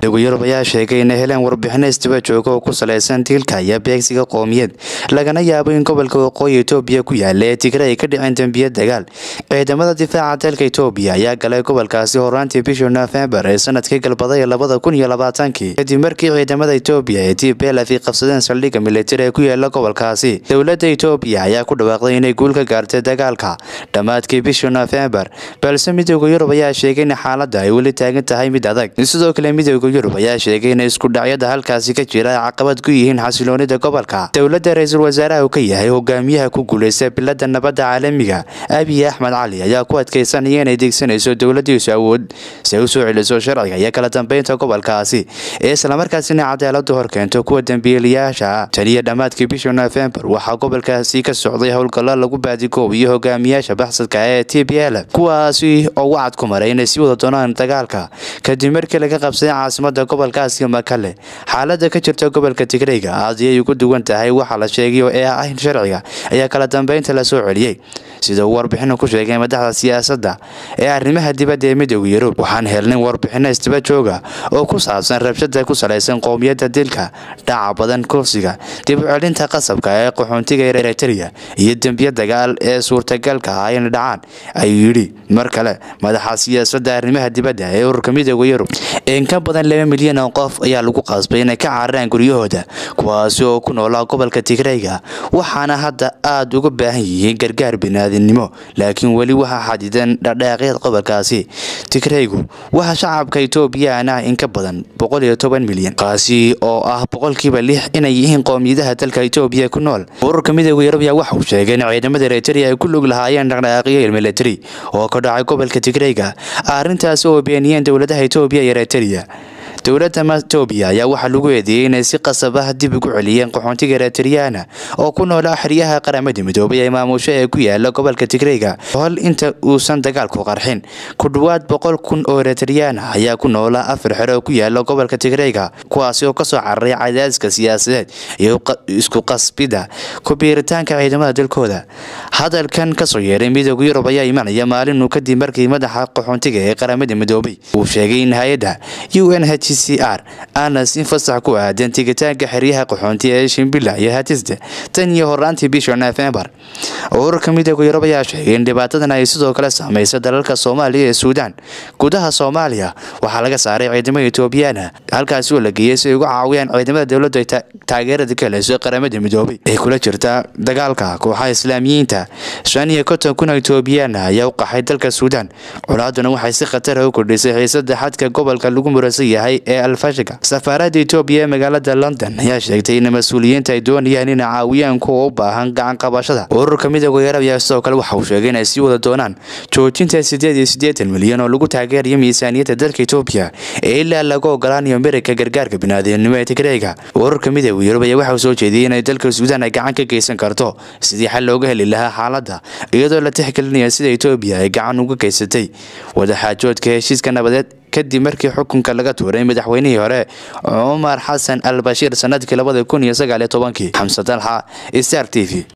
midooda yurub ayaa sheegay inay heleen warbixino isdaba jooga oo ku salaysan diilka iyo beegsiga qoomiyad lagana yaabo in gobolka waqooyi etoobiya ku yaala ee tigre ay ka dhiceen dembiya dagaal ciidamada difaaca dalka etoobiya ayaa galay gobolkaasi horaantii bishii nofembar ee sanadkii galbaday labada kun iyo labaatankii kadib markii ciidamada etoobiya ee t b lf qabsadeen saldhigga militari ee ku yaala gobolkaasi dowladda etoobiya ayaa ku dhawaaqday inay guul ka gaartay dagaalka dhammaadkii bishii nofembar balse midooda yurub ayaa sheegay in xaaladda ay weli taagan tahay mid adag sidoo kale midooda yurub ayaa sheegay in isku dhacyada halkaasi ka jira ay caqabad ku yihiin xasiloonida gobolka dowladda ra-iisul wasaaraha uu ka yahay hogaamiyaha ku guuleysta bilada nabadda caalamiga abiy axmed cali ayaa ku adkeysanaya inay deegsanayso dowladiisu awood si ay u soo celiso sharciga iyo kala dambeynta gobolkaasi ee islamarkaasina cadaaladu horkeento kuwa dambiilayaasha ah tan iyo dhammaadkii bishii nofembar waxaa gobolkaasi ka socday howlgallo lagu baadigoobiyo hogaamiyaasha baxsadka ee t b l kuwaasi oo wacad ku maray inay sii wada doonaan dagaalka kadib markii laga qabsaday caasimada gobolkaasi makale xaalada ka jirta gobolka tigreyga aad ayay ugu duwan tahay waxaa la sheegay oo ee ah in sharciga ayaa kala dambeynta lasoo celiyey sida uu warbixinu ku sheegay madaxda siyaasadda ee arrimaha dibadda ee midooda yurub waxaan helnay warbixino isdaba jooga oo ku saabsan rabshada ku salaysan qowmiyadda dilka dhaca badan koofsiga dib u celinta qasabka ee qaxoontiga eritrea iyo dembiya dagaal ee suurtagalka ah inay dhacaan ayuu yidhi mar kale madaxa siyaasadda arrimaha dibadda ee ururka midooda yurub in ka badan laba milyan oo qof ayaa lagu qasbay inay ka cararaan guryahooda kuwaasi oo ku noolaa gobolka tigreyga waxaana hadda aada uga baahan yihiin gargaar biniaadinimo laakiin weli waxaa xadidan dhadhaaqyada gobolkaasi tigreygu waxaa shacabka etoobiyan ah in ka badan boqol iyo toban milyan kaasi oo ah boqolkiiba lix inay yihiin qoomiyadaha dalka etoobiya ku nool ururka midooda yurub ayaa waxa uu sheegay in ciidamada eritrea ay ku lug lahaayeen dhaqdhaqaaqyo militari oo ka dhacay gobolka tigreyga arrintaasi oo beeniyeen dowladaha etoobiya iyo eritrea dowladda etoobiya ayaa waxaa lagu eedeeyey inay si qasab ah dib ugu celiyeen qaxoontiga eritriyaana oo ku noolaa xeryaha qaramada midoobay ee maamusho ee ku yaala gobolka tigreyga hol inta uusan dagaalku qarxin ku dhowaad boqol kun oo eritriyaana ayaa ku noolaa afar xero oo ku yaala gobolka tigreyga kuwaasi oo kasoo cararay cadaadiska siyaasadeed iyo isku qasbida ku biiritaanka ciidamada dalkooda hadalkan kasoo yeeray midooda yurub ayaa imanaya maalinuu kadib markii madaxa qaxoontiga ee qaramada midoobay uu sheegay in hay-adda u n h c r aana si fasax ku aadan tigitaanka xeryaha qaxoonti ee shimbila iyo hatisda tan iyo horaantii bisha nofembar ururka midooda yurub ayaa sheegay in dhibaatadan ay sidoo kale saameysa dalalka soomaaliya ee suudaan gudaha soomaaliya waxaa laga saaray ciidamada etoobiyaana halkaasi oo la geeyey si ay uga caawiyaan ciidamada dowladdu ay taageerada ka heleyso qaramada midoobay ee kula jirta dagaalka kooxaha islaamiyiinta shan iyo konton kun oo etoobiyaana ayaa u qaxay dalka suudaan colaaduna waxay si khatara u kordhisay xiisada xadka gobolka lagu murasan yahay ee alfashiga safaarada etoobiya ee magaalada london ayaa sheegtay in mas-uuliyiinta ay doonayaan inay caawiyaan kuwa u baahan gacan qabashada ururka midooda yurub ayaa sidoo kale waxa uu sheegay inay sii wada doonaan joojinta sideed iyo siddeetan milyan oo lagu taageerayo miisaaniyadda dalka etoobiya ee ilaa lagu ogolaanayo mirika gargaarka biniaadamnimo ee tigreyga ururka midooda yurub ayaa waxa uu soo jeediyey inay dalka suudaan ay gacan ka geysan karto sidii xal looga heli lahaa xaaladda iyadoo la tixgelinaya sida etoobiya ay gacan uga geysatay wadaxaajoodka heshiiska nabadeed kadib markii xukunka laga tuuray madaxweynihii hore cumar xasan al bashiir sanadkii labada kun iyo sagaal iyo tobankii xamse dalxa star t v